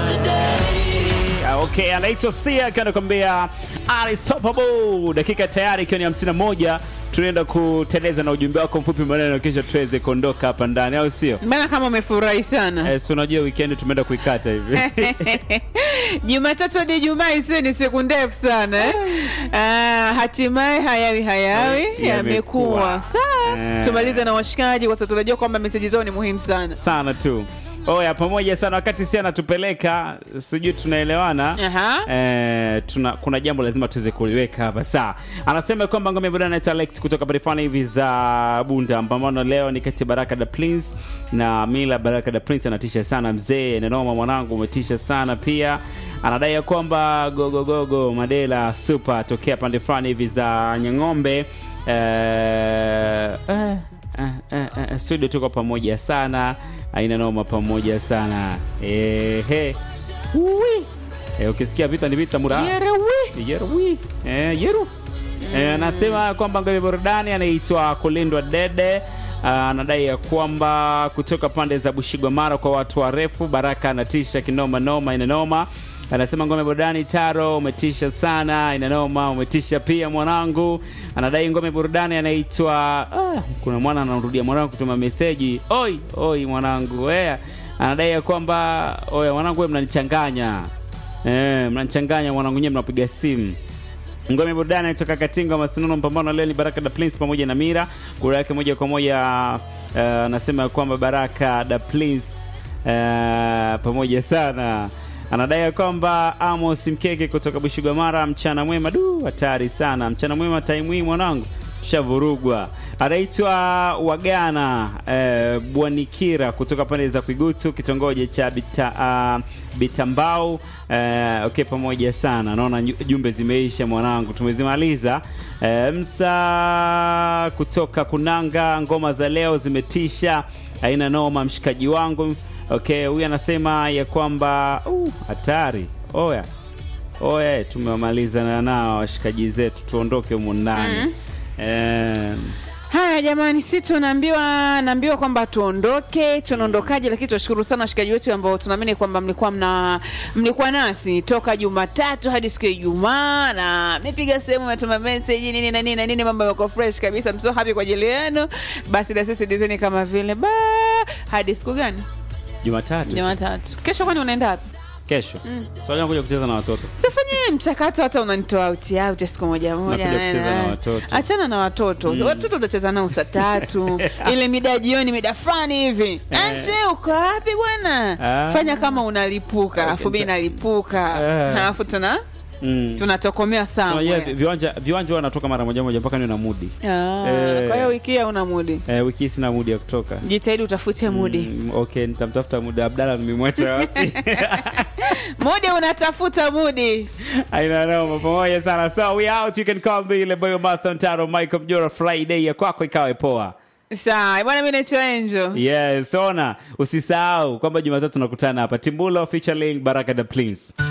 Ah, Okay, anaitwa Sia akiwa anakuambia Unstoppable. Dakika tayari ikiwa ni 51, tunaenda kuteleza na ujumbe wako mfupi maneno, kisha tuweze kuondoka hapa ndani, au sio? Mbona kama umefurahi sana Eh, si unajua weekend tumeenda kuikata hivi Jumatatu hadi Ijumaa isiyo ni siku ndefu sana eh? Ah, hatimaye hayawi hayawi Yamekuwa. yamekuwa. Sawa, Eh. tumalize na washikaji kwa sababu tunajua kwamba meseji zao ni muhimu sana. sana tu. Oya, pamoja sana. Wakati si anatupeleka, sijui tunaelewana. Aha. Eh, tuna, kuna jambo lazima tuweze kuliweka hapa saa. Anasema kwamba ngome burudani anaitwa Alex kutoka barifani hivi za Bunda. Pambano leo ni kati ya Baraka da Prince na Mila. Baraka da Prince anatisha sana mzee, nenoma mwanangu, umetisha sana pia. Anadai ya kwamba gogo gogo Madela super tokea pande fulani hivi za Nyang'ombe. Eh, eh, eh, eh, eh, studio tuko pamoja sana, aina noma pamoja sana ehe. Ui. Eh, ukisikia vita ni vita mura Yerewi. Yeru. Eh, Yeru. Eh, anasema kwamba ngome burudani anaitwa Kulindwa Dede. Ah, anadai ya kwamba kutoka pande za Bushigwa Mara kwa watu warefu. Baraka anatisha kinoma noma, ina noma. Anasema ngome burudani Taro, umetisha sana, ina noma, umetisha pia mwanangu. Anadai ngome burudani anaitwa ah, kuna mwana anarudia mwanangu kutuma meseji. Oi, oi mwanangu. Eh, anadai ya kwamba oya mwanangu wewe mnanichanganya. Eh, mnanichanganya mwanangu nyewe mnapiga simu. Ngome burudani kutoka Katinga Masinono mpambano leo ni Baraka da Prince pamoja na Mira. Kura yake moja kwa moja anasema uh, kwamba Baraka da Prince uh, pamoja sana. Anadai ya kwamba Amos Mkeke kutoka Bushigamara, mchana mwema. Du, hatari sana. Mchana mwema time hii mwanangu. Tushavurugwa. Anaitwa Wagana eh, Bwanikira kutoka pande za Kwigutu kitongoji cha Bita, uh, Bitambau eh, okay, pamoja sana. Naona nyu- jumbe zimeisha mwanangu, tumezimaliza. Eh, Msa kutoka Kunanga, ngoma za leo zimetisha, haina noma, mshikaji wangu. Okay, huyu anasema ya kwamba uh, hatari. Oya oya, tumewamaliza nao washikaji zetu, tuondoke humu ndani eh, Haya jamani, si tunaambiwa naambiwa kwamba tuondoke. Tunaondokaje? Lakini tunashukuru sana washikaji wetu ambao tunaamini kwamba mlikuwa mna mlikuwa nasi toka Jumatatu hadi siku ya Ijumaa, na mmepiga sehemu, mmetuma message nini na nini na nini, mambo yako fresh kabisa. I'm so happy kwa ajili yenu. Basi na sisi dizeni kama vile ba hadi siku gani? Jumatatu Jumatatu. Kesho kwani unaenda wapi? kesho so kuja kucheza na watoto Sifanye mchakato hata unanitoa out out siku moja moja. Nakuja kucheza na watoto. Achana na watoto. Watoto utacheza nao saa tatu. Ile mida ya jioni mida fulani hivi. Anche uko wapi bwana? Ah. Fanya kama unalipuka, alafu mimi nalipuka. Ah. Alafu tuna mm. tunatokomea Unajua sana. viwanja viwanja wanatoka mara moja moja mpaka niwe na mudi Ah, Eh. kwa hiyo wiki hii una mudi. eh, wiki hii sina mudi ya kutoka Jitahidi utafute mudi. Mm, okay nitamtafuta muda abdala nimemwacha wapi Mudi unatafuta mudi. aina noma pamoja sana so we out you can call me ile boy master Ntaro Michael Mjora Friday ya kwako ikawe poa Sawa, bwana mimi naitwa Angel. yes ona usisahau kwamba Jumatatu tunakutana hapa Timbulo featuring Baraka the Prince